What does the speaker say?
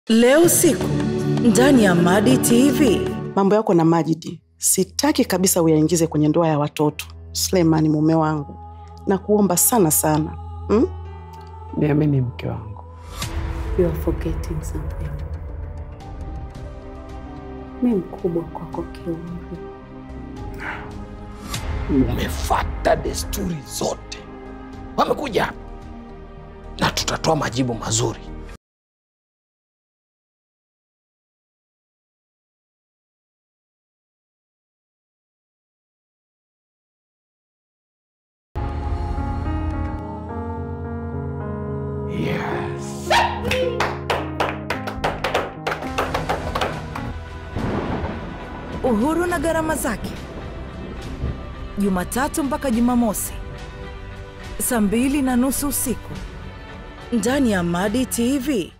Leo usiku ndani ya Madi TV. Mambo yako na Majidi sitaki kabisa uyaingize kwenye ndoa ya watoto. Suleimani mume wangu, na kuomba sana sana hmm? Niamini mke wangu, You are forgetting something. Mi mkubwa kwako kiumri. umefata desturi zote. Wamekuja hapa na tutatoa majibu mazuri. Yes. Uhuru na gharama zake, Jumatatu mpaka Jumamosi saa mbili na nusu usiku ndani ya Madi TV.